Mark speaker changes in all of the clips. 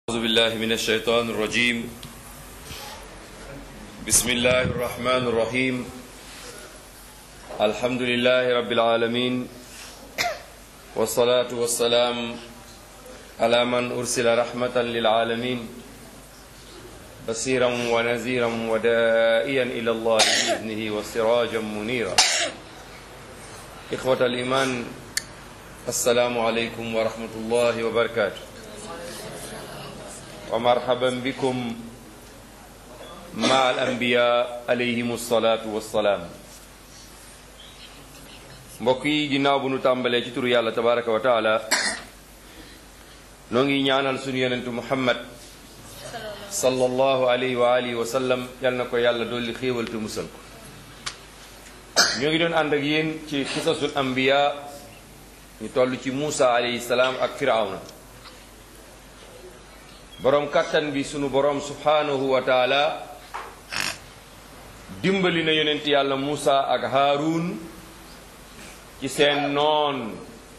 Speaker 1: أعوذ بالله من الشيطان الرجيم بسم الله الرحمن الرحيم الحمد لله رب العالمين والصلاة والسلام على من أرسل رحمة للعالمين بصيرا ونذيرا ودائيا إلى الله بإذنه وسراجا منيرا إخوة الإيمان السلام عليكم ورحمة الله وبركاته ومرحبا بكم مع الأنبياء عليهم الصلاة والسلام mbokk yi ginnaaw bu nu tàmbalee ci turu yàlla tabaraka wa taala noo ngi ñaanal sunu yonentu muhammad sallallahu alayhi wa alihi wa sallam yal na ko yàlla dolli xéewal te musal ko ñoo ngi doon ànd ak yéen ci xisasul anbiya ñu toll ci Muusa alayhi salaam ak firawna boroom kàttan bi sunu boroom subhanahu wa taala dimbali na yonent yàlla Muusa ak Haarun ci seen noon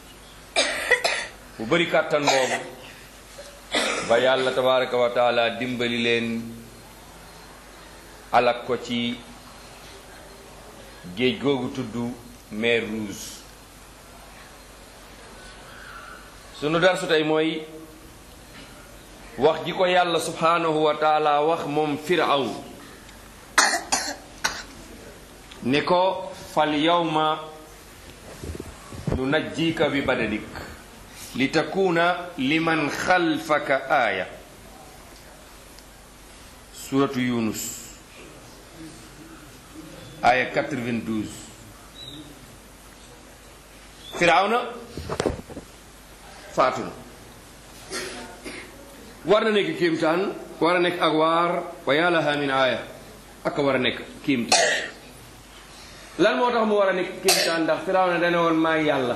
Speaker 1: bu bari kàttan boobu ba yàlla tabaraka wa taala dimbali leen alak ko ci géej googu tudd mer Rouge sunu darsu tey mooy wax ji ko yàlla subhanahu wa taala wax moom firaw ni ko fal yawma nu najjika bi badanik li takuna liman xalfaka aaya suratu yunus aaya 92 firawna faatu na war na nekk kéemtaan war a nekk ak waar wa yàllaha min aaya ak war a nekk kéemtaan lan moo tax mu war a nekk kéemtaan ndax Firawna dana woon maa yàlla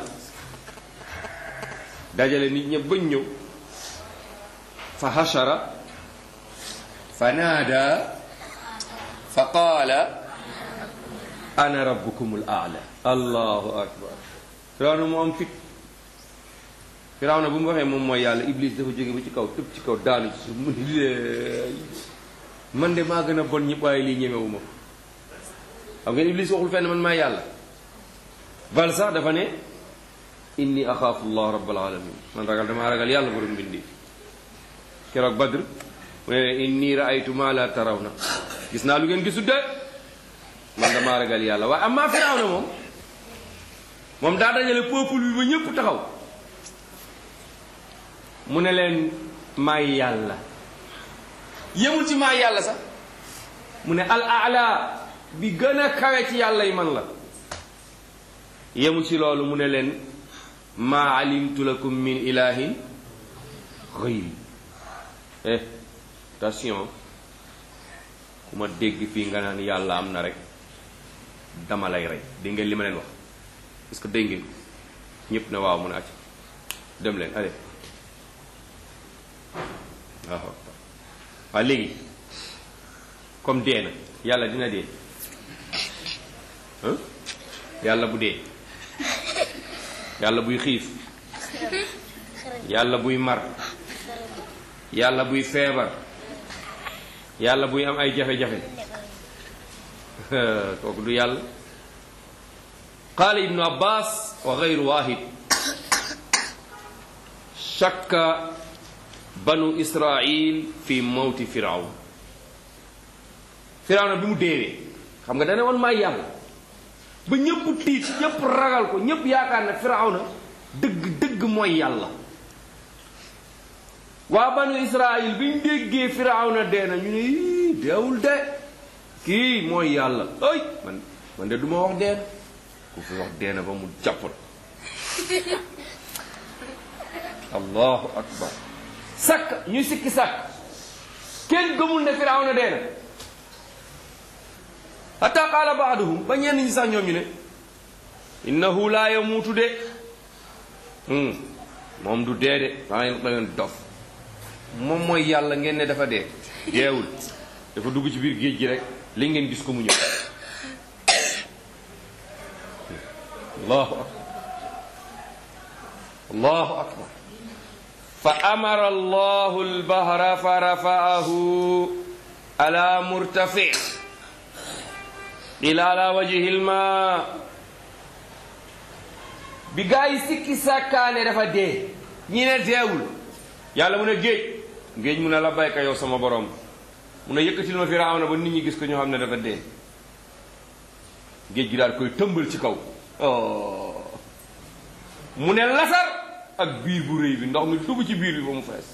Speaker 1: dajale nit ñëpp bañ ñëw fa hashara fa naada fa qaala ana rabbukumul aala allahu akbar Firawna mu am fit Firawna bu mu waxee moom mooy yàlla Iblis dafa jóge ba ci kaw tëb ci kaw daanu ci suuf mu ni man de maa gën a bon ñëpp waaye lii ñemewu ma xam ngeen Iblis waxul fenn man maa yàlla bal sax dafa ne inni axaafu llah rabbal alamin man ragal damaa ragal yàlla borom bindi keroog Badr mu ne inni raaytu ma la tarawna gis naa lu ngeen gisul de man damaa ragal yàlla waaye amma Firawna moom moom daa dajale peuple bi ba ñëpp taxaw mu ne leen maay yàlla yemul ci maay yàlla sax mu ne al ala bi gën a kawe ci yàlla yi man la yemul ci loolu mu ne leen maa alimtu lakum min ilahin xëyri eh attention ku ma dégg fii nga naan yàlla am na rek dama lay rey dégg ngeen li ma leen wax est-ce que dégg ngeen ñëpp ne waaw mun a acc dem leen allez waaw waaw léegi comme dee na yàlla dina dee yàlla bu dee yàlla buy xiif yàlla buy mar yàlla buy feebar yàlla buy am ay jafe-jafe kooku du yàlla qaala ibnu abbas wa gayru wahid shakka banu israil fi mawti firawn firawna bi mu deewee xam nga dane woon maay yàlla ba ñëpp tiit ñëpp ragal ko ñëpp yaakaar ne firawna dëgg dëgg mooy yàlla waa banu israil bi ñu déggee firawna dee na ñu ne ii deewul de kii mooy yàlla ay man man de du ma wax dee na ku fi wax dee na ba mu jàppal allahu akbar sakk ñuy sikki sàkk kenn gëmul ne firawna dee na hatta qaala baaduhum ba ñenn ñi sax ñoom ñu ne innahu laa yamuutu de moom du dee de daa ngeen da ngeen dof moom mooy yàlla ngeen ne dafa dee deewul dafa dugg ci biir géej gi rek li ngeen gis ko mu ñëw allahu akbar allahu akbar fa amara allahu albahra fa rafaahu ala murtafi ila ala wajhi lma bi gaa yi sikki sàkkaane dafa dee ñi ne deewul yàlla mu ne géej géej mu ne la bayka yow sama borom mu ne yëkkatil ma firawna ba nit ñi gis ko ñoo xam ne dafa dee géej gi daal koy tëmbal ci kaw oh mu ne lasar ak biir bu rëy bi ndox mi dugg ci biir bi ba mu fees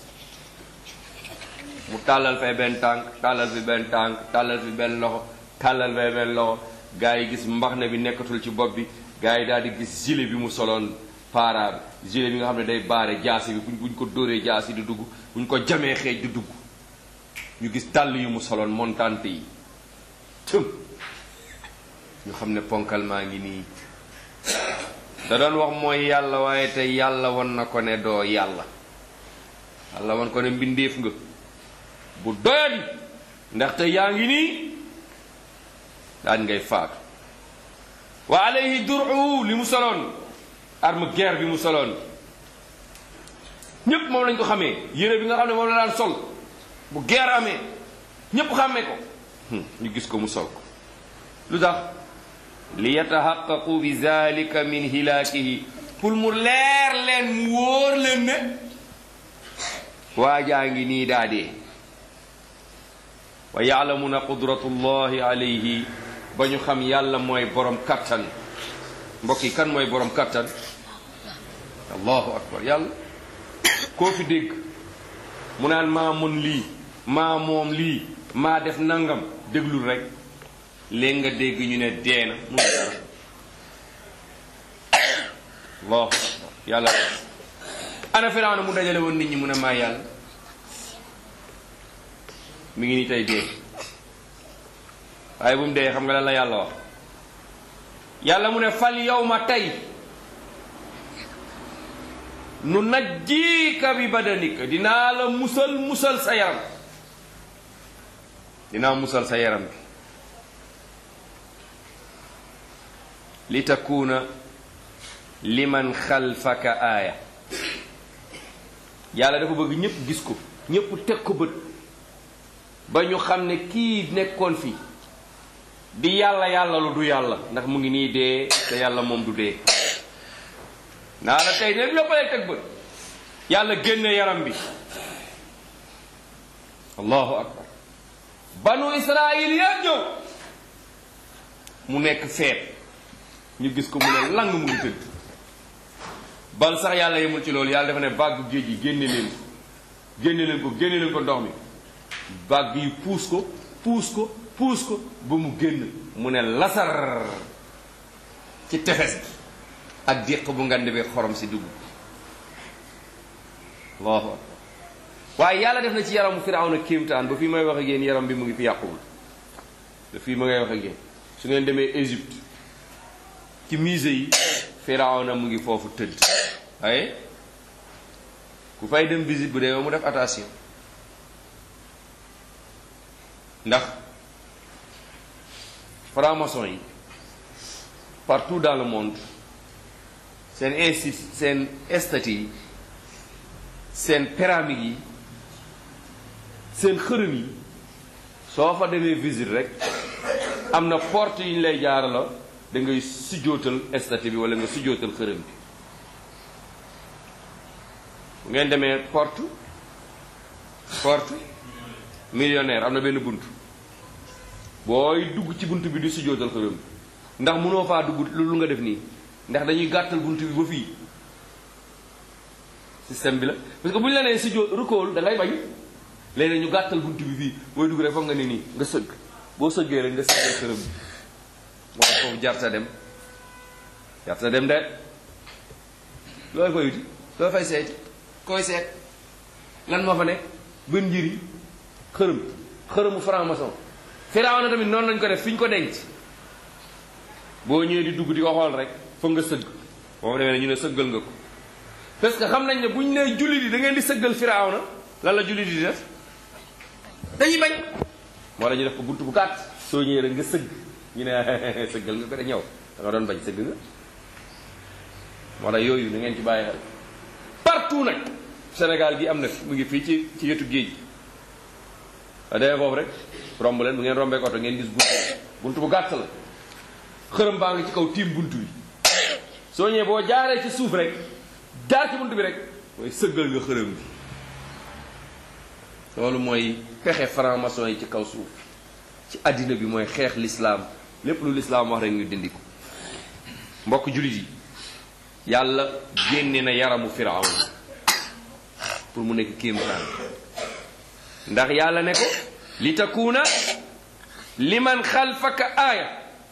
Speaker 1: mu tàllal fay benn tànk tàllal fi benn tànk tàllal fi benn loxo tàllal fay benn loxo gaa yi gis mbax ne bi nekkatul ci bopp bi gaa yi daal di gis gilet bi mu soloon paara bi gilet bi nga xam ne day baare jaasi bi buñ buñ ko dóoree jaasi di dugg buñ ko jamee xeej di dugg ñu gis tàll yu mu soloon montante yi tëm ñu xam ne ponkal maa ngi nii da doon wax mooy yàlla waaye te yàlla won na ko ne doo yàlla yàlla won ko ne mbindeef nga bu doyadi ndaxte yaa ngi nii daan ngay faatu wa alayhi duru li mu soloon arme guerre bi mu soloon ñépp moom lañ ko xamee yére bi nga xam ne moom la daan sol bu guerre amee ñépp xàmmee ko ñu gis ko mu sol ko lu tax li yataxaqaqu bi zalika min hilaakihi pour mu leer leen mu wóor leen ne waajaa ngi nii daa dee wa yaalamuna qudratullahi alayhi ba ñu xam yàlla mooy borom kattan mbokk yi kan mooy borom kattan allahu akbar yàlla koo fi dégg mu naan maa mën lii maa moom lii maa def nangam déglul rek léegi nga dégg ñu ne dee na mu dara allahu akbar yàlla ana Firawna mu dajale woon nit ñi mu ne maa yàlla mi ngi nii tey dee waaye bu mu dee xam nga lan la yàlla wax yàlla mu ne fal yawma tey nu najjiika bi badanika dinaa la musal musal sa yaram dinaa musal sa yaram bi li takuna liman xalfaka aaya yàlla dafa bëgg ñépp gis ko ñépp teg ko bët ba ñu xam ne kii nekkoon fi di yàlla yàlla lu du yàlla ndax mu ngi nii dee te yàlla moom du dee naa la tey ne ñëppalee teg bët yàlla génne yaram bi allahu akbar banu israil yépp ñëw mu nekk feet ñu gis ko mu ne lang mu ngi tëdd bal sax yàlla yemul ci loolu yàlla dafa ne bàggu géej gi génne leen ko génne leen ko génne leen ko ndox mi bàgg yi puus ko puus ko puus ko ba mu génn mu ne lasar ci tefes gi ak déq bu ngand bi xorom si dugg allahu akbar waaye yàlla def na ci yaramu firawna kéemtaan ba fii may wax ak yéen yaram bi mu ngi fi yàquwul ba fii ma ngay wax ak yéen su ngeen demee Égypte ci musée yi firawna mu ngi foofu tëdd waaye ku fay dem visite bu dee mu def attention ndax franc-maçon yi partout dans le monde seen insti seen estati yi seen pyramide yi seen xërëm yi soo fa demee visite rek am na porte yu ñu lay jaarala da ngay sujjootal estati bi wala nga sujjootal xërëm bi bu ngeen demee porte porte millionnaire am na benn bunt booy dugg ci bunt bi di sujjootal xërëm bi ndax mënoo faa dugg lu nga def nii ndax dañuy gàttal bunt bi ba fii système bi la parce que bu ñu la nee sujjóot rukool da ngay bañ léegi ñu gàttal bunt bi fii booy dugg rek foog nga ne nii nga sëgg boo sëggee rek nga sëggee xërëm bi moo tax foofu jarta dem jarta dem de looy fay wuti looy fay seeti koy seet lan moo fa nekk bën njëriñ xërëm xërëmu franc-maçon Firawna tamit noonu lañ ko def fi ñu ko denc boo ñëwee di dugg di ko xool rek foog nga sëgg moom demee ne ñu ne sëggal nga ko parce que xam nañ ne bu ñu nee jullit yi da ngeen di sëggal Firawna lan la jullit yi di def dañuy bañ moo la ñu def ko buntu bu gàtt soo ñëwee rek nga sëgg ñu ne sëggal nga ko de ñëw da nga doon bañ sëgg nga moo tax yooyu da ngeen ci bàyyi xel partout nag Sénégal gi am na fi mu ngi fii ci ci wetu géej a demee foofu rek romb leen bu ngeen rombee oto ngeen gis buntu buntu bu gàtt la xërëm baa ngi ci kaw tiim buntu bi soo ñëwee boo jaaree ci suuf rek jaar ci buntu bi rek mooy sëggal nga xërëm bi loolu mooy pexe franc-maçon yi ci kaw suuf ci àddina bi mooy xeex lislaam lépp lu lislaam wax rek ñu dindi ko mbokk jullit yi yàlla génne na yaramu firawn pour mu nekk kéemtaan ndax yàlla ne ko li takuuna liman xalfaka aaya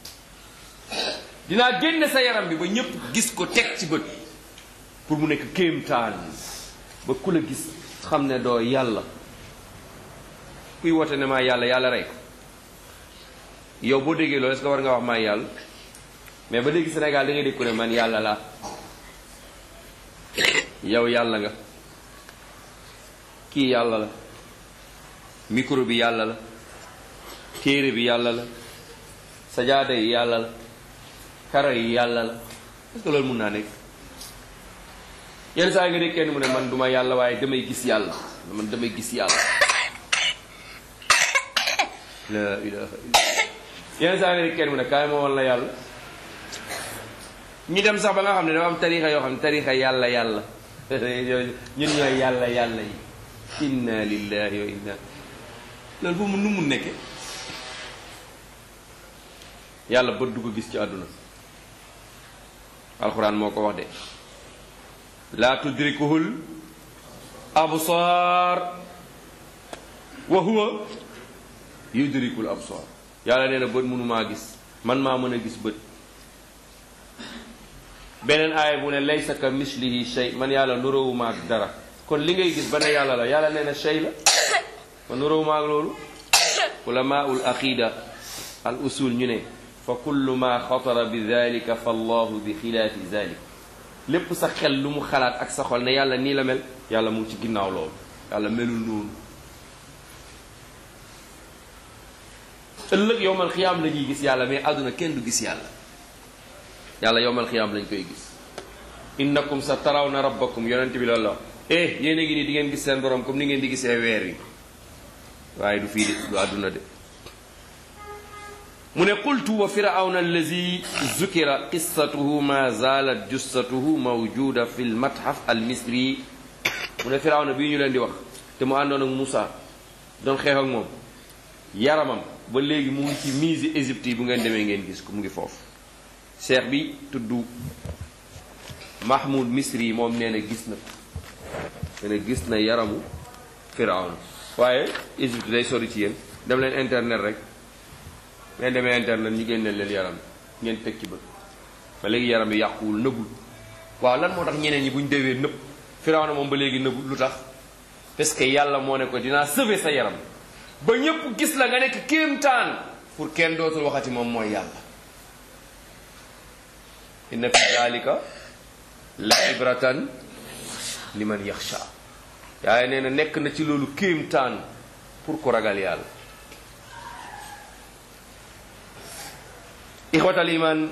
Speaker 1: dinaa génne sa yaram bi ba ñépp gis ko teg ci bët pour mu nekk kéemtaan ba ku la gis xam ne doo yàlla kuy woote ne maa yàlla yàlla rey ko yow boo déggee loolu est-ce que war nga wax maa yàlla mais ba léegi Sénégal da ngay dégg ko ne man yàlla laa yow yàlla nga kii yàlla la micro bi yàlla la téere bi yàlla la sajaada yi yàlla la karo yi yàlla la est-ce que loolu mun naa nekk yenn saa yi nga dégg kenn mu ne man duma yàlla waaye damay gis yàlla man damay gis yàlla la ilaha illa yenn saa nga dégg kenn mu ne kaay ma wal la yàlla ñu dem sax ba nga xam ne dafa am tarixa yoo xam ne tarixa yàlla yàlla ñun ñooy yàlla yàlla yi inna lillahi wa inna loolu bu mu nu mu nekke yàlla bët du ko gis ci àdduna alxuraan moo ko wax de laa tudrikuhul absaar wa huwa yudrikul absaar yàlla nee na bët mënumaa gis man maa mën a gis bët beneen aaya bu ne laysa ka mislihi shay man yàlla nuróowuma ak dara kon li ngay gis ba ne yàlla la yàlla nee na shay la man nuróowuma ak loolu ulamaul aqida al usul ñu ne fa kullu ma xatara bi dalika fa allahu bi xilaafi dalik lépp sa xel lu mu xalaat ak sa xol ne yàlla nii la mel yàlla mu ngi ci ginnaaw loolu yàlla melul noonu ëllëg yowmal xiyaam la ñuy gis yàlla mais àdduna kenn du gis yàlla yàlla yowmal xiyaam lañ koy gis innakum sa tarawna rabbakum yonent bi loolu la eh yéen a ngi nii di ngeen gis seen borom comme ni ngeen di gisee weer yi waaye du fii de du àdduna de mu ne qultu wa firawna allazi zukira qissatuhu ma zalat jussatuhu mawjuda fi l matxaf al misri mu ne firawna bii ñu leen di wax te mu àndoon ak Moussa doon xeex ak moom yaramam ba léegi mu ngi ci musée Égypte yi bu ngeen demee ngeen gis ko mu ngi foofu cheikh bi tudd Mahmoud Misri yi moom nee na gis na ko nee na gis na yaramu firawna waaye Égypte day sori ci yéen dem leen internet rek ngeen demee internet ñu génneel leen yaram ngeen teg ci bët ba léegi yaram bi yàquwul nëbbul waaw lan moo tax ñeneen ñi bu ñu déwee nëbb firawna moom ba léegi nëbbul lu tax parce que yàlla moo ne ko dinaa sauver sa yaram ba ñépp gis la nga nekk kéemtaan pour kenn dootul waxati moom mooy yàlla inna fi dalika la ibratan liman yaxsha yaay nee na nekk na ci loolu kéemtaan pour ku ragal yàlla ixwatal iman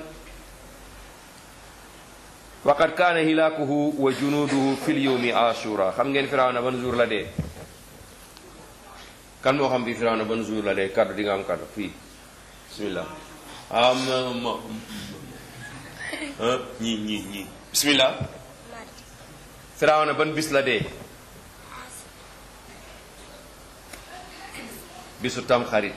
Speaker 1: waqad kaana hilaakuhu wa junuuduhu fi lyowmi ashura xam ngeen firawna ban jour la dee kan moo xam fii firawna ban jour la dee kaddu di nga am kaddu fii bismillah am ma ñii ñii ñii bismillah firawna ban bis la dee bisu tam xarit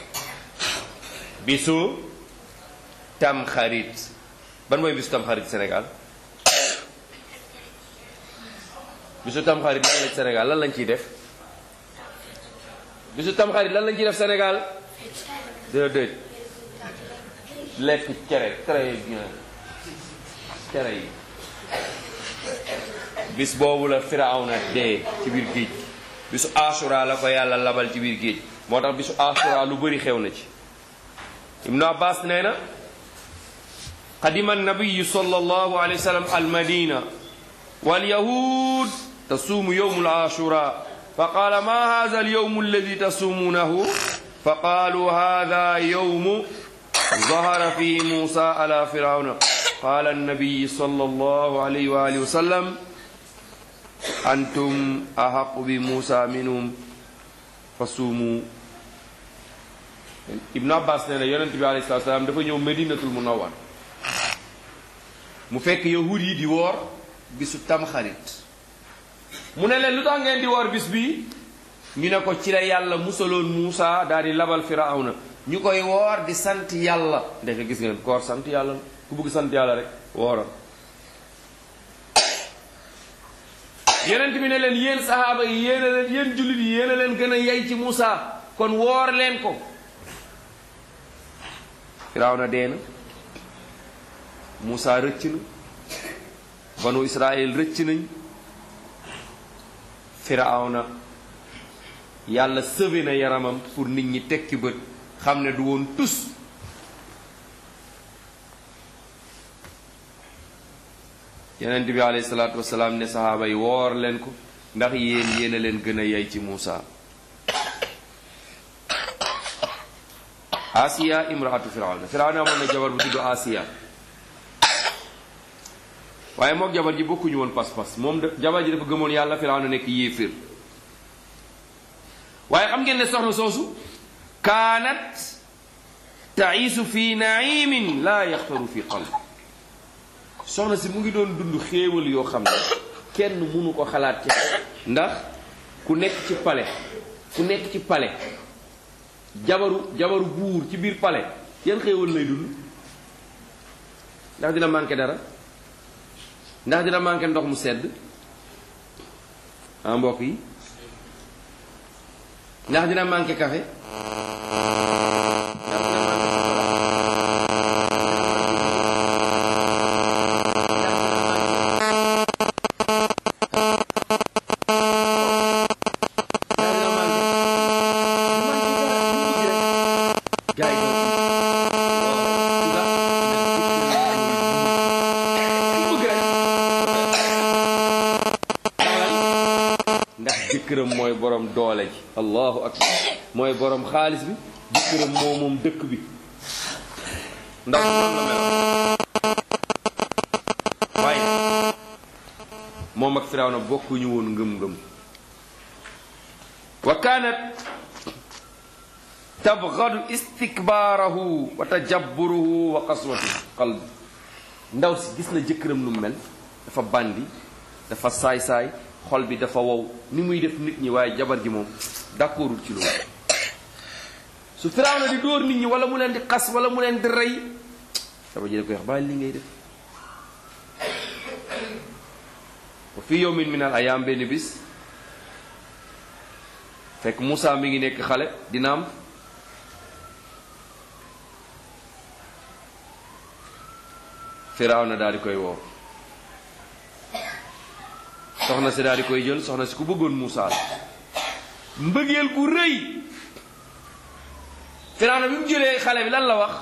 Speaker 1: bisu tam xarit ban mooy bisu tam xarit Sénégal bisu tam xarit lan lañ Sénégal lan lañ ciy def bisu tam xarit lan lañ ciy def Sénégal déedéet lekk cere très bien cere yi bis boobu la firawna dee ci biir géej bisu asura la ko yàlla labal ci biir géej moo tax bisu asura lu bëri xew na ci ibnu abbas nee na qadima annabiyu sallallahu alayhi wa sallam almadina walyahud tasuumu yowmu alashura فقال ما هذا اليوم الذي تصومونه فقالوا هذا يوم ظهر فيه موسى على فرعون قال النبي صلى الله عليه وآله وسلم antum ahaqu bi Muusa minhum fa suumu Ibnu Abbas nee na yonent bi alayhi salaatu salaam dafa ñëw Medinatul Munawwar mu fekk yahud yi di woor bisu tamxarit mu ne leen lu tax ngeen di woor bis bi ñu ne ko ci la yàlla musaloon Muusa daal di labal Firawna ñu koy woor di sant yàlla ndeke gis ngeen koor sant yàlla la ku bëgg sant yàlla rek wooral yonent bi ne leen yéen sahaaba yi yéen a leen yéen jullit yi yéen a leen gën a yey ci Muusa kon woor leen ko Firawna dee na Muusa rëcc na banu Israël rëcc nañ Firawna yàlla sëve na yaramam pour nit ñi tekki bët xam ne du woon tus yonent bi alayhi salaatu wasalaam ne saxaaba yi woor leen ko ndax yéen yéen a leen gën a yey ci Muusa Asiya imraatu Firawna Firawna amoon na jabar bu tudd Asiya waaye mook jabar ji bokkuñu woon pas-pas moom de jabar ji dafa gëmoon yàlla Firawna nekk yéeféer waaye xam ngeen ne soxna soosu kaanat taisu fi naimin laa yaxtaru fi qalb soxna si mu ngi doon dund xéewal yoo xam ne kenn mënu ko xalaat ci ndax ku nekk ci pale ku nekk ci pale jabaru jabaru buur ci biir pale yan xéewal lay dund ndax dina manqué dara ndax dina manqué ndox mu sedd ah mbokk yi ndax dina manqué café ndax dina manqué jëkkëram mooy borom doole ji allahu akbar mooy borom xaalis bi jëkkëram moo moom dëkk bi ndax noonu la mel waaye moom ak Firawna bokkuñu woon ngëm-ngëm wa kaanat tabgadu istikbaarahu wa tajabburuhu wa qaswatu qalbi ndaw si gis na jëkkëram lu mel dafa bandi dafa saay-saay xol bi dafa wow ni muy def nit ñi waaye jabar ji moom d'accordul ci loolu su Firawna di dóor nit ñi wala mu leen di xas wala mu leen di rey jabar ji da koy wax bàyyi li ngay def wa fi yawmin min al ayam benn bis fekk Moussa mi ngi nekk xale dina am Firawna daal di koy woo soxna si daal di koy jël soxna si ku bëggoon Moussa la mbëggeel gu rëy Firawna bi mu jëlee xale bi lan la wax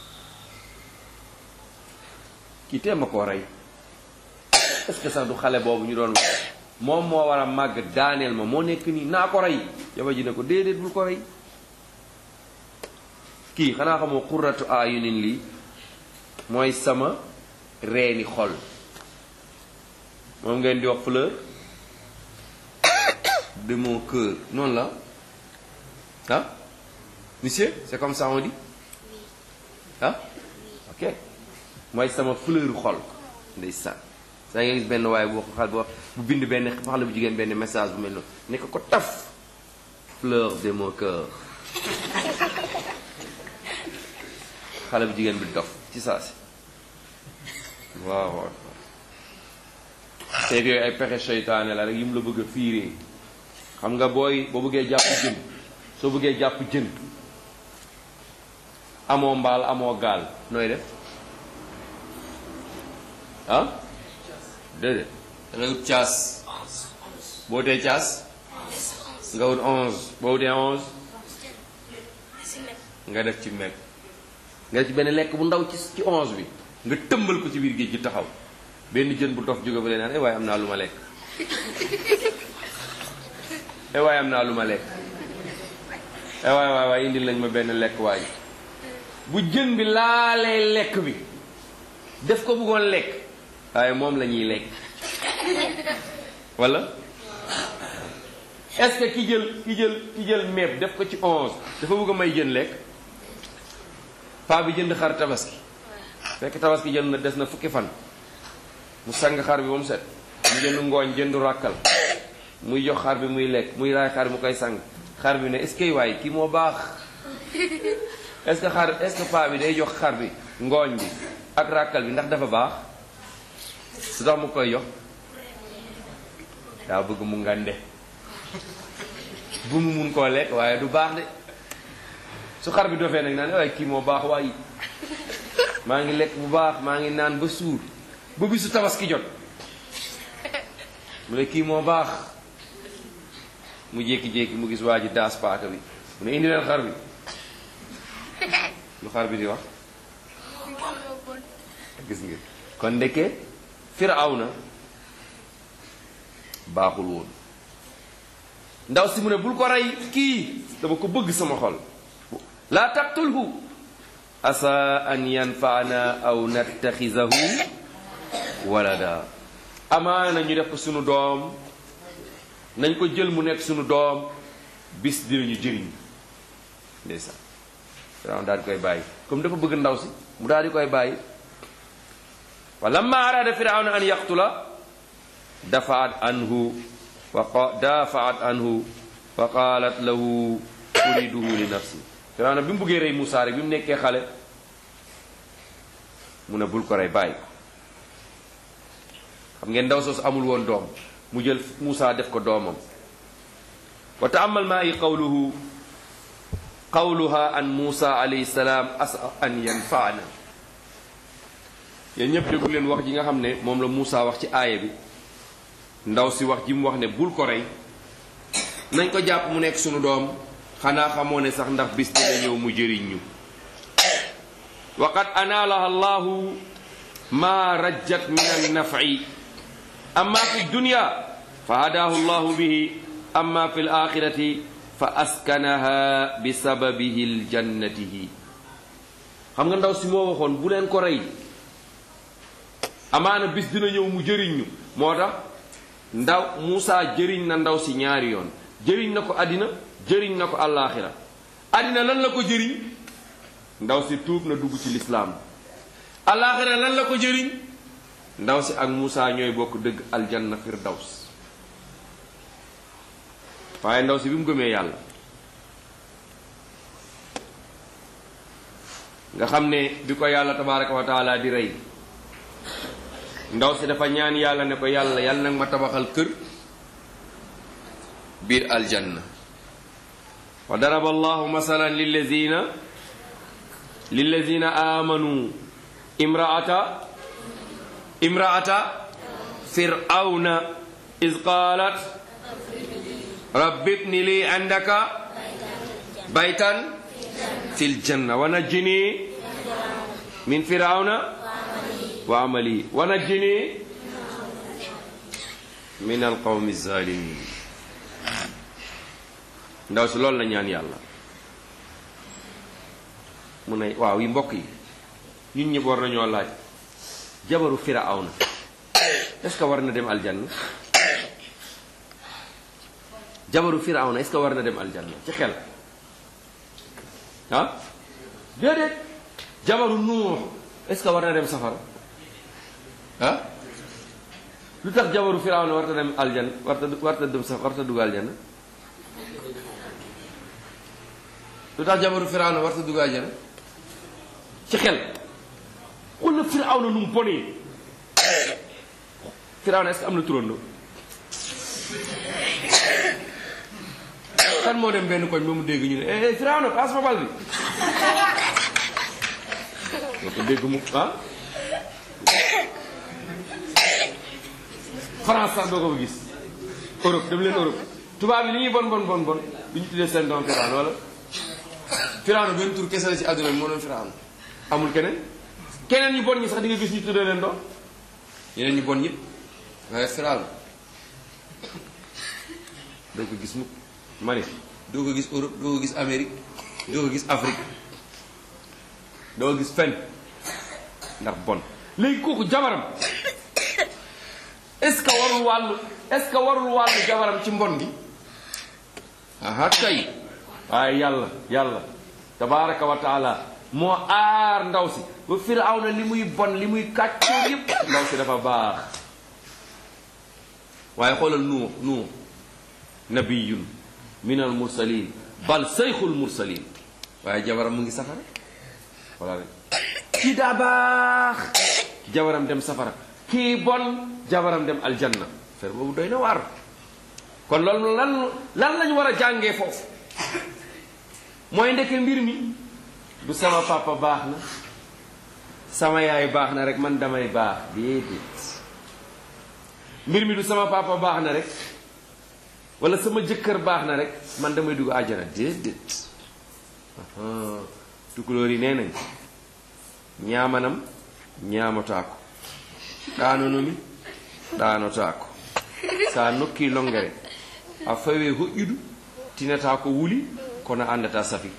Speaker 1: kii tee ma koo rey est-ce que sax du xale boobu ñu doon wax moom moo war a màgg daaneel ma moo nekk nii naa ko rey jabar ji ne ko déedéet bul ko rey kii xanaa xamoo qurratu ayunin lii mooy sama reeni xol moom ngeen di wax fleur de mon cœur noonu la ah monsieur c'est comme ça on dit ah ok mooy sama fleur xol ndeysaan saa nga gis benn waaye bu xal bu bu bind benn xale bu jigéen benn message bu mel noonu nekk ko taf fleur de mon cœur xale bu jigéen bi dof ci saa si waaw waaw teeg yooyu ay pexe seytaane la rek yi mu la bëgg a fiiree xam nga booy boo bëggee jàpp jën soo bëggee jàpp jën amoo mbaal amoo gaal nooy def ah déedéet da ngay wut caas boo wutee caas nga wut onze boo wutee onze nga def ci meg nga def ci benn lekk bu ndaw ci ci onze bi nga tëmbal ko ci biir géej gi taxaw benn jën bu dof jóge ba leen naan eh waaye am naa lu ma lekk eh waaye am naa lu ma lekk eh waaye waay waay indil nañ ma benn lekk waay bu jën bi laalee lekk bi def ko bëggoon lekk waaye moom la ñuy lekk wala est-ce que ki jël ki jël ki jël meeb def ko ci onze dafa bëgg a may jën lekk paa bi jënd xar tabaski fekk tabaski jënd na des na fukki fan mu sang xar bi ba mu set mu jënd ngooñ jëndu ràkkal muy jox xar bi muy lekk muy raay xar bi mu koy sang xar bi ne est-ce que waay kii moo baax est-ce que xar est-ce que paa bi day jox xar bi ngooñ bi ak ràkkal bi ndax dafa baax su tax mu koy jox daa bëgg mu ngande bu mu mun koo lekk waaye du baax de su xar bi dofee nag naan waaye kii moo baax waaye maa ngi lekk bu baax maa ngi naan ba suur ba bisu tabaski jot mu ne kii moo baax mu jékki-jékki mu gis waa ji daas paaka bi mu ne indi leen xar bi lu xar bi di wax gis nga kon ndekkee Firawna baaxul woon ndaw si mu ne bul ko rey kii dama ko bëgg sama xol laa taqtulhu asa an yanfaana aw nattaxisahu walada amaana ñu def ko sunu doom nañ ko jël mu nekk sunu doom bis dinañu jëriñ ndeysaan Firawna daal di koy bàyyi comme dafa bëgg ndaw si mu daal di koy bàyyi wa lamma arada firawna an yaqtula dafaat anhu wa dafaat anhu wa qalat lahu uriduhu li nafsi firawna bi mu bëggee rey Moussa rek bi mu nekkee xale mu ne bul ko rey bàyyi ko xam ngeen ndaw soosu amul woon doom mu jël Moussa def ko doomam wa taamal maa i qawluhu qawluha an Moussa alayhi salaam asa an yanfaana yéen ñëpp déglu leen wax ji nga xam ne moom la Moussa wax ci aaya bi ndaw si wax ji mu wax ne bul ko rey nañ ko jàpp mu nekk sunu doom xanaa xamoo ne sax ndax bis dina ñëw mu jëriñ ñu wa qad anaalaha allahu ma rajjat min annafi amma fi dunya fa hadaahu allahu bihi amma fi alaxirati fa askanaha bi sababihi ljannatihi xam nga ndaw si moo waxoon bu leen ko rey amaana bis dina ñëw mu jëriñ ñu moo tax ndaw Moussa jëriñ na ndaw si ñaari yoon jëriñ na ko àddina jëriñ na ko àllaaxira àddina lan la ko jëriñ ndaw si tuub na dugg ci lislaam àllaaxira lan la ko jëriñ ndaw si ak Moussa ñooy bokk dëgg aljanna firdaws waaye ndaw si bi mu gëmee yàlla nga xam ne bi ko yàlla tabaraka wa taala di rey ndaw si dafa ñaan yàlla ne ko yàlla yàlla nag ma tabaxal kër biir aljanna wa daraba allahu masalan lillazina lillazina amanu imraata imraata fir'auna iz qalat rabbi ibni li indaka baytan fil janna wa najjini min fir'auna wa amali wa najjini min alqawmi zalimin ndaw si loolu la ñaan yàlla mu ne waaw yi mbokk yi ñun ñëpp war nañoo laaj jabaru firawna est ce que war na dem aljanna jabaru firawna est ce que war na dem aljanna ci xel ah déedéet jabaru nuux est ce que war na dem safara ah lu tax jabaru firawna warta dem aljanna warta warta dem safara warta dugg aljanna lu tax jabaru firawna warta dugg aljanna ci xel xul na firawna nu mu bonee firawna est-ce que am na turando kan moo dem benn koñ ba mu dégg ñu ne eh firawna passe ma bal bi nga ko dégg mu ah France sax doo ko fa gis Europe dem leen Europe tubaab yi li ñuy bon bon bon bon du ñu tuddee seen doom firawna wala firawna benn tur kese la ci àdduna bi moo doon firawna amul keneen keneen ñu bon ñi sax di nga gis ñu tuddee leen doom yeneen ñu bon yëpp waaye firawna doo ko gis mukk ma ne doo ko gis Europe doo ko gis Amérique doo ko gis Afrique doo ko gis fenn ndax bon léegi kooku jabaram est-ce que warul wàllu est-ce que warul wàllu jabaram ci mbon gi aha kay waaye yàlla yàlla tabaraka wa taala moo aar ndaw si ba firawna li muy bon li muy kàccoor yépp ndaw si dafa baax waaye xoolal nuux nuux nabiyun min al mursalin bal sayxul mursalin waaye jabaram mu ngi safara wala rek kii daa baax jabaram dem safara kii bon jabaram dem aljanna fer boobu doy na waar kon loolu lan lan lañu war a jàngee foofu mooy ndeke mbir mi du sama papa baax na sama yaay baax na rek man damay baax déedéet mbir mi du sama papa baax na rek wala sama jëkkër baax na rek man damay dugg àjjana déedéet tukulóor yi nee nañ ñaamanam ñaamataako ɗanonomi ɗanotaako sa nokki longere a fawe hoƴƴudu tinata ko wuli kono andata safi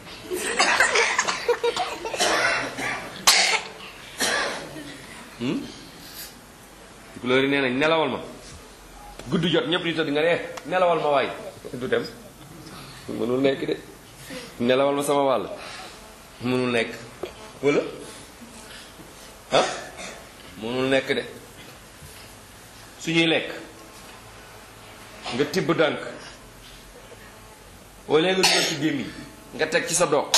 Speaker 1: tukulóor yi nee nañ nelawal ma gudd jot ñëpp di tëdd nga ne nelawal ma waay du dem mënul nekk de nelawal ma sama wàll mënul nekk wala ah mënul nekk de suñuy lekk nga tibb dànk wala nga dugal ci gémmiñ nga teg ci sa doog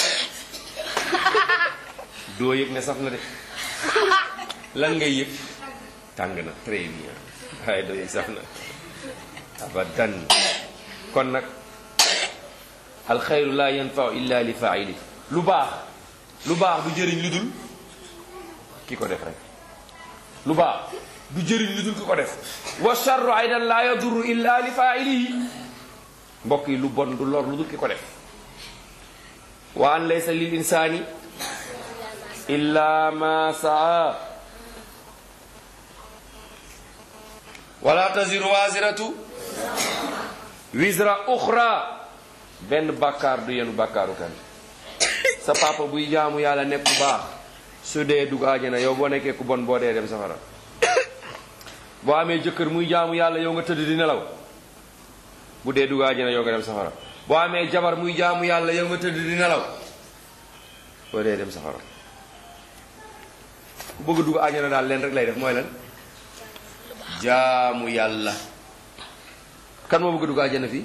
Speaker 1: doo yëg ne saf na de lan ngay yëg tàng na très bien waaye doo yëg saf na abadan kon nag alxayru la yanfau illa li faili lu baax lu baax du jëriñ lu dul ki ko def rek lu baax du jëriñ lu dul ki ko def wa charru aydan la yadurru illa li failihi mbokk yi lu bon du lor lu dul ki ko def wa an laysa lil insani illa ma saa wala taziru waziratu wisra uxra benn bàkkaar du yenu bàkkaaru kan sa papa buy jaamu yàlla nekk ku baax su dee dugg àjjana yow boo nekkee ku bon boo dee dem safara boo amee jëkkër muy jaamu yàlla yow nga tëdd di nelaw bu dee dugg àjjana yow nga dem safara boo amee jabar muy jaamu yàlla yow nga tëdd di nelaw boo dee dem safara ku bëgg a dugg àjjana daal leen rek lay def mooy lan jaamu yàlla kan moo bëgg a dugg àjjana fii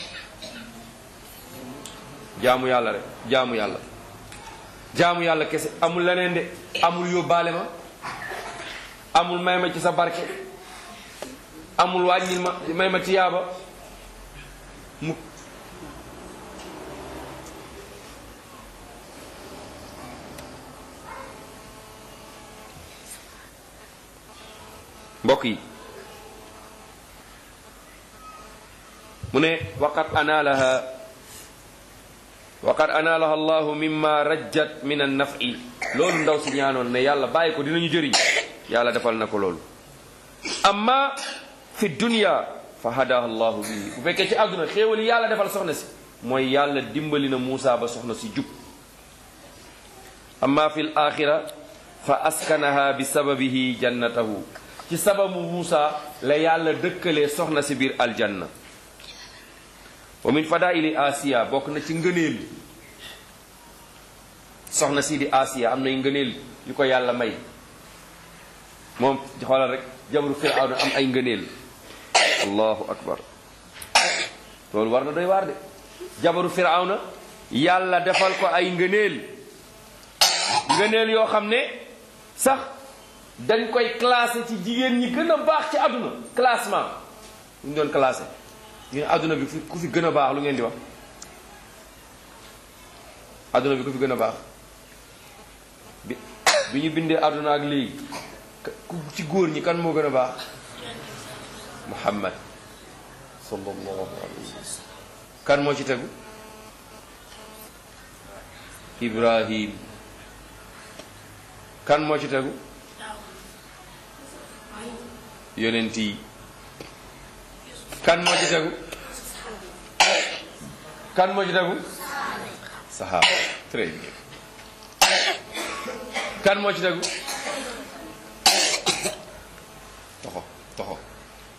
Speaker 1: jaamu yàlla rek jaamu yàlla jaamu yàlla kese amul leneen de amul yóbbaale ma amul may ma ci sa barke amul wàññil ma may ma ci yaaba mu mbokk yi mu ne waqad anaalaha waqad anaalaha allahu mimma rajjat min an nafi loolu ndaw si ñaanoon ne yàlla bàyyi ko dinañu jëriñ yàlla defal na ko loolu amma fi dunya fa hadaha allahu bii bu fekkee ci àdduna xéewali yàlla defal soxna si mooy yàlla dimbali na Muusa ba soxna si jub amma fi l axira fa askanaha bi sababihi jannatahu ci sababu Muusa la yàlla dëkkalee soxna si biir aljanna wa min fadaili asiya bokk na ci ngëneel soxna si di asiya am nay ngëneel yu ko yàlla may moom xoolal rek jabaru firawna am ay ngëneel allahu akbar loolu war na doy waar de jabaru firawna yàlla defal ko ay ngëneel ngëneel yoo xam ne sax dañ koy classé ci jigéen ñi gën a baax ci àdduna classement ñu doon classé ñu ne àdduna bi ku fi gën a baax lu ngeen di wax àdduna bi ku fi gën a baax bi bi ñu bindee àdduna ak léegi ku ci góor ñi kan moo gën a baax muhammad sallallahu alayhi wa sallam kan moo ci tegu ibrahim kan moo ci tegu yonent yi kan moo ci tegu kan moo ci tegu sahaaba très bien kan moo ci tegu toxo toxo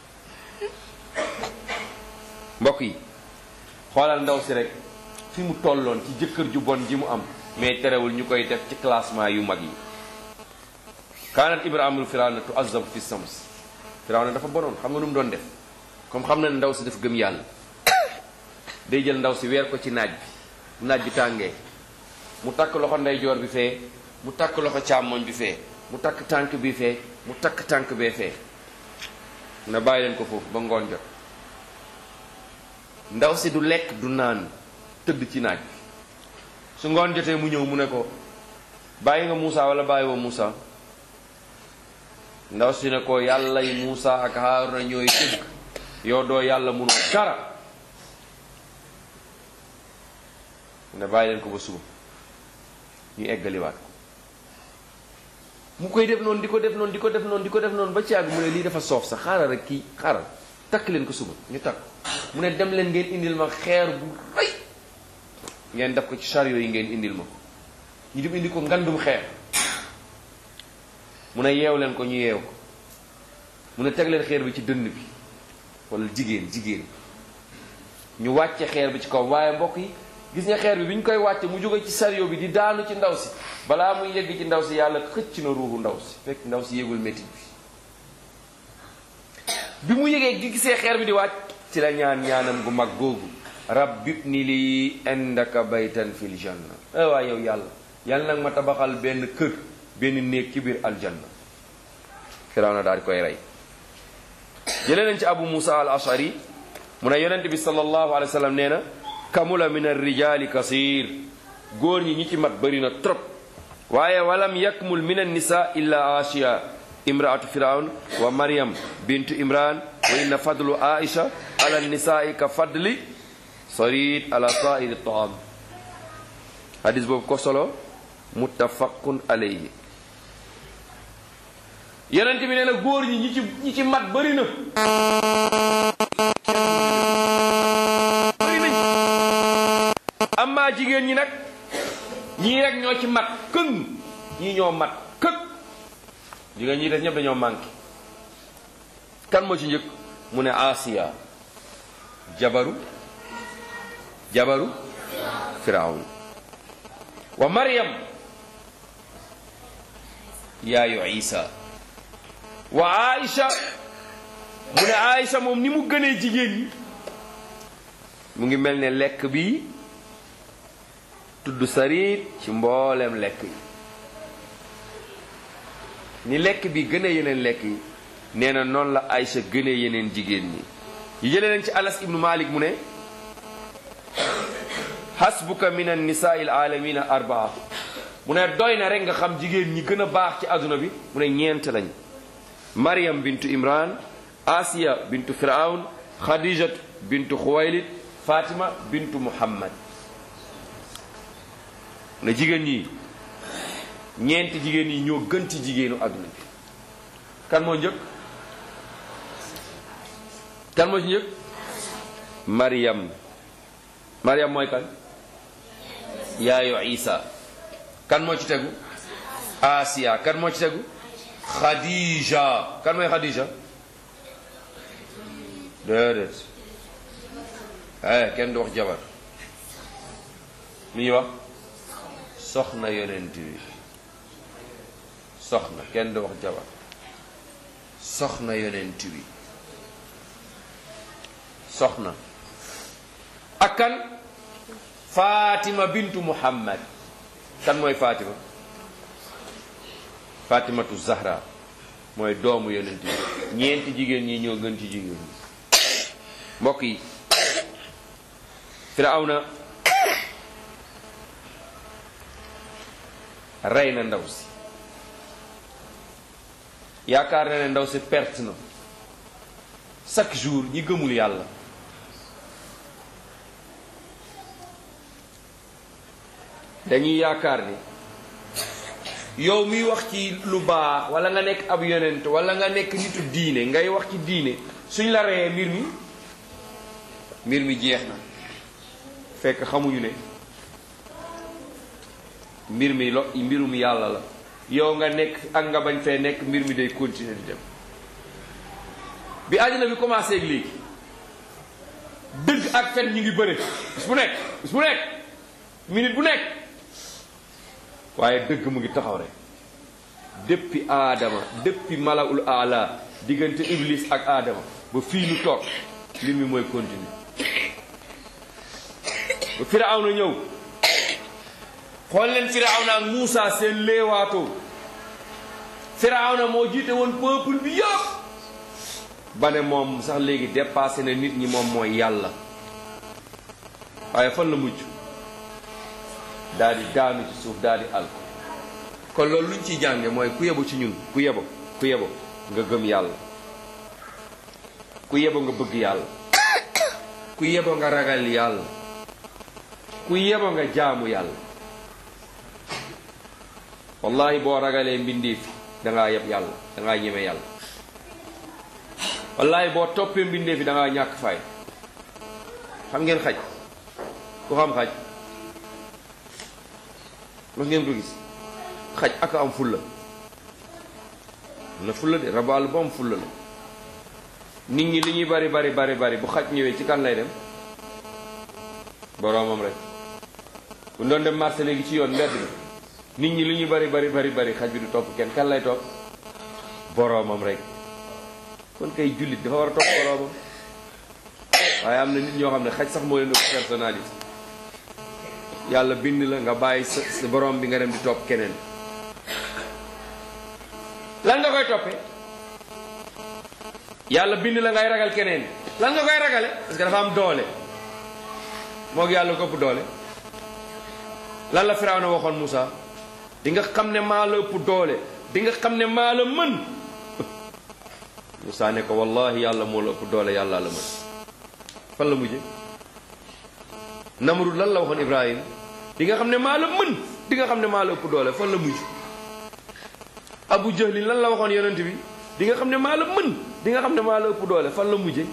Speaker 1: mbokk yi xoolal ndaw si rek fi mu tolloon ci jëkkër ju bon ji mu am mais terewul ñu koy def ci classement yu mag yi kaanat ibrahimul firawna tu azab fi sams firawna dafa bonoon xam nga nu mu doon def comme xam na ne ndaw si dafa gëm yàlla day jël ndaw si weer ko ci naaj bi naaj bi tàngee mu takk loxo ndeyjoor bi fee mu takk loxo càmmoñ bi fee mu takk tànk bi fee mu takk tànk bee fee na bàyyi leen ko foofu ba ngoon jot ndaw si du lekk du naan tëdd ci naaj bi su ngoon jotee mu ñëw mu ne ko bàyyi nga Muusa wala bàyyi woo Muusa ndaw si ne ko yàlla yi Muusa ak Haaruna ñooy tëgg yow doo yàlla munoo dara ne bàyyi leen ko ba suba ñu eggaliwaat ko mu koy def noonu di ko def noonu di ko def noonu di ko def noonu ba ci àgg mu ne lii dafa soof sax xaaral rek kii xaaral takk leen ko suba ñu takk mu ne dem leen ngeen indil ma xeer bu rëy ngeen def ko ci chariot yi ngeen indil ma ko ñu dem indi ko ngandum xeer mu ne yeew leen ko ñu yeew ko mu ne teg leen xeer bi ci dënn bi wala jigéen jigéen ñu wàcce xeer bi ci kaw waaye mbokk yi gis nga xeer bi bi ñu koy wàcce mu jóge ci chariot bi di daanu ci ndaw si balaa muy yegg ci ndaw si yàlla xëcc na ruuxu ndaw si fekk ndaw si yégul métit bi bi mu yégee gi gisee xeer bi di wàcc ci la ñaan ñaanam gu mag googu rabbi ni lii indaka baytan fil janna ay waay yow yàlla yàlla nag ma tabaxal benn kër benn néeg ci biir aljanna Firawna daal di koy rey jëlee nañ ci abu musa al ashari mu ne yonent bi sallallahu alayhi wa sallam nee na kamula min arrijaali kasir góor ñi ñi ci mat bëri na trop waaye walam yakmul min annisa illa asiya imraatu firawn wa maryam bintu imran wa inna fadlu aisha ala nisai ka fadli sarid ala sairi taam hadis boobu ko solo muttafaqun alayhi yonent bi nee na góor ñi ñi ci ñi ci mat bëri na bëri nañ amma jigéen ñi nag ñii rek ñoo ci mat këng ñii ñoo mat këg jigéen ñi def ñëpp dañoo manqué kan moo ci njëkk mu ne Asiya jabaru jabaru Firawn wa Maryam yaayu Isa wa Aïcha mu ne Aïcha moom ni mu gënee jigéen ñi mu ngi mel ne lekk bi tudd sariit ci mboolem lekk yi ni lekk bi gënee yeneen lekk yi nee na noonu la Aïcha gënee yeneen jigéen ñi yi jëlee leen ci Anas ibnu Malik mu ne hasbuka min an nisaai alamina arbaa mu ne doy na rek nga xam jigéen ñi gën a baax ci àdduna bi mu ne ñeent lañ Maryam bintu Imran Asiya bintu Firawn Khadijat bintu Khuwaylid Fatima bintu Muhammad mu ne jigéen ñi ñeenti jigéen yi ñoo gën ci jigéenu àdduna bi kan moo njëkk kan moo ci njëkk Maryam Maryam mooy kan yaayu Isa kan moo ci tegu Asiya kan moo ci tegu Khadija kan mooy Khadija déedéet eh kenn du wax jabar mi ñuy wax soxna yonent bi soxna kenn du wax jabar soxna yonent bi soxna ak kan Fatima bintu Muhammad kan mooy Fatima Fatimatu Zahra mooy doomu yonent bi ñeenti jigéen ñi ñoo gën ci jigéen ñi mbokk yi Firawna rey na ndaw si yaakaar na ne ndaw si perte na chaque jour ñi gëmul yàlla dañuy yaakaar ni yow miy wax ci lu baax wala nga nekk ab yonent wala nga nekk nitu diine ngay wax ci diine suñ la reyee mbir mi mbir mi jeex na fekk xamuñu ne mbir mi lo mbirum yàlla la yow nga nekk ak nga bañ fee nekk mbir mi day continuer di dem bi àddina bi commencé ak léegi dëgg ak fen ñu ngi bëre bis bu nekk bis bu nekk minute bu nekk waaye dëgg mu ngi taxaw rek depuis aadama depuis malaul ala diggante iblis ak aadama ba fii nu toog mbir mi mooy continuer ba firawna ñëw xool leen firawna ak Muusa seen léewaatoo firawna moo jiite woon peuple bi yëpp ba ne moom sax léegi dépassé na nit ñi moom mooy yàlla waaye fan la mujj daal di daanu ci suuf daal di al kon loolu luñ ciy jànge mooy ku yebu ci ñun ku yebo ku yebo nga gëm yàlla ku yebo nga bëgg yàlla ku yebo nga ragal yàlla ku yebo nga jaamu yàlla wallahi boo ragalee mbindeef dangaa yeb yàlla dangaa ñeme yàlla wallahi boo toppee mbindeef yi dangaa ñàkk fay xam ngeen xaj ku xam xaj mas ngeen ko gis xaj ak am fulla am na fulla de rabaal bu am fulla la nit ñi li ñuy bari bari bari bari bu xaj ñëwee ci kan lay dem boroomam rek bu doon dem marché léegi ci yoon mbedd mi nit ñi li ñuy bari bari bari bari xaj bi du topp kenn kan lay topp boroomam rek kon kay jullit dafa war a topp boroomam waaye am na nit ñoo xam ne xaj sax moo leen ëpp personnalité yàlla bind la nga bàyyi sa sa borom bi nga dem di topp keneen lan nga koy toppee yàlla bind la ngay ragal keneen lan nga koy ragale parce que dafa am doole moo gi yàlla ko ëpp doole lan la Firawna waxoon Moussa di nga xam ne maa la ëpp doole di nga xam ne maa la mën Moussa ne ko wallahi yàlla moo la ëpp doole yàlla la mën fan la mujje Namrud lan la waxoon Ibrahim di nga xam ne maa la mën di nga xam ne maa la ëpp doole fan la mujj Abu Jahlin lan la waxoon yonent bi di nga xam ne maa la mën di nga xam ne maa la ëpp doole fan la mujje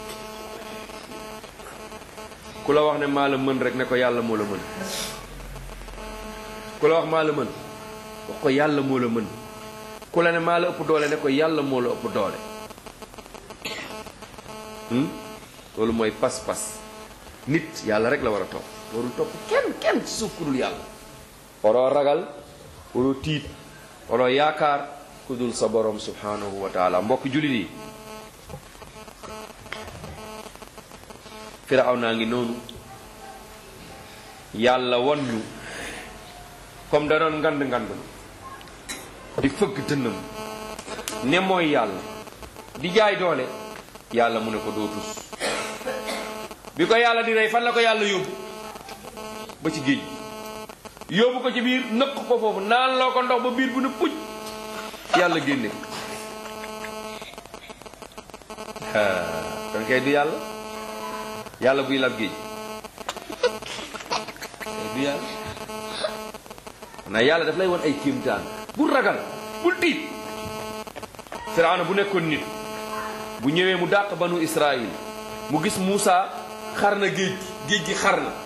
Speaker 1: ku la wax ne maa la mën rek ne ko yàlla moo la mën ku la wax maa la mën wax ko yàlla moo la mën ku la ne maa la ëpp doole ne ko yàlla moo la ëpp doole loolu mooy pas-pas nit yàlla rek la war a topp warul topp kenn kenn ci suuf ku dul yàlla waroo ragal waroo tiit waroo yaakaar ku dul sa borom subhanahu wa taala mbokk jullit yi firaw naa ngi noonu yàlla won ñu comme da doon ngand ngand di fëgg dënnam ne mooy yàlla di jaay doole yàlla mu ne ko doo tus bi ko yàlla di rey fan la ko yàlla yóbbu ba ci géej yóbbu ko ci biir nëkk ko foofu naan loo ko ndox ba biir bu ne puj yàlla génne kon kay du yàlla yàlla buy lab géej du yàlla na yàlla daf lay won ay kéemtaan bul ragal bul tiit Firawna bu nekkoon nit bu ñëwee mu dàq banu Israël mu gis Muusa xar na géej géej gi xar na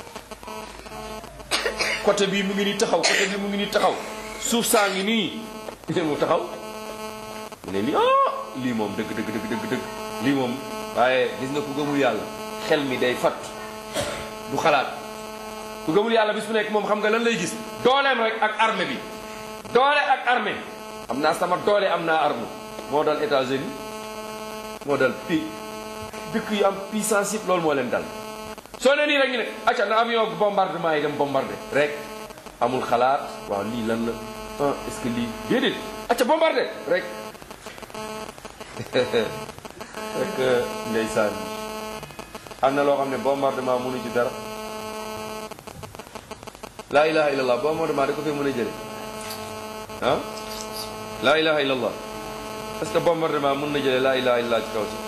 Speaker 1: côté bii mu ngi nii taxaw côté bii mu ngi nii taxaw suuf saa ngi nii mu taxaw mu ne lii ah lii moom dëgg dëgg dëgg dëgg dëgg lii moom waaye gis nga ku gëmul yàlla xel mi day fatt du xalaat ku gëmul yàlla bis bu nekk moom xam nga lan lay gis dooleem rek ak armée bi doole ak armée am naa sama doole am naa arme moo dal États-Unis moo dal pi dëkk yu am puissance yëpp loolu moo leen dal soo ne nii rek ñu ne acca na avion bombardement yi dem bombardé rek amul xalaat waaw lii lan la ah est-ce que lii déedéet acca bombardé rek rek ndeysaan am na loo xam ne bombardement mënu ci dara laa ilaha illallah bombardement da ko fee mën a jële ah laa ilaha illallah est-ce que bombardement mën na jële laa ilaha illallah ci kaw si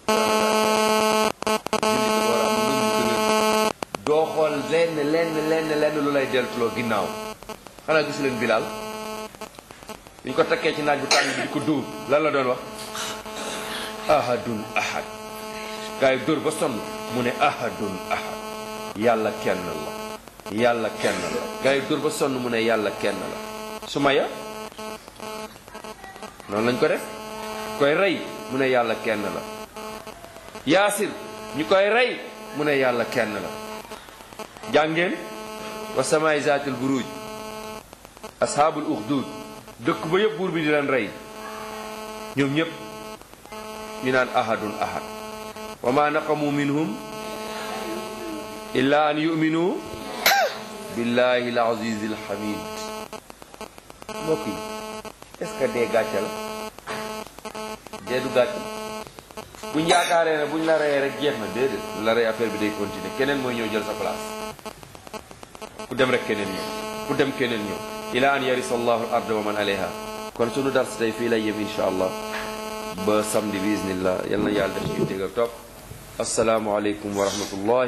Speaker 1: doo xool lenn lenn lenn lenn lu lay deltuloo ginnaaw xanaa gisu leen Bilal bi ñu ko takkee ci naaj bu tàng bi di ko dóor lan la doon wax ahadun ahad gaa yi dóor ba sonn mu ne ahadun ahad yàlla kenn la yàlla kenn la gaa yi dóor ba sonn mu ne yàlla kenn la Sumaya noonu lañ ko def koy rey mu ne yàlla kenn la yaasir ñu koy rey mu ne yàlla kenn la jàngeen wa samaay zaatil buruj ashaabul uxdud dëkk ba yëpp buur bi di leen rey ñoom ñëpp ñu naan ahadun ahad wa ma naqamu minhum illa an yuminu billahi al aziz al hamid mbokk yi est ce que dee gàcce la dee du gàcce buñ yaakaaree ne buñ la reyee rek jeex na déedéet la rey affaire bi day continuer keneen mooy ñëw jël sa place ku dem rek keneen ñëw ku dem keneen ñëw ila an yarisa allahu al arda wa man alayha kon sunu dars tey fii lay yem insha allah ba samedi bi iznillah yal na yàlla def ñu dégg ak topp asalaamualeykum wa rahmatullah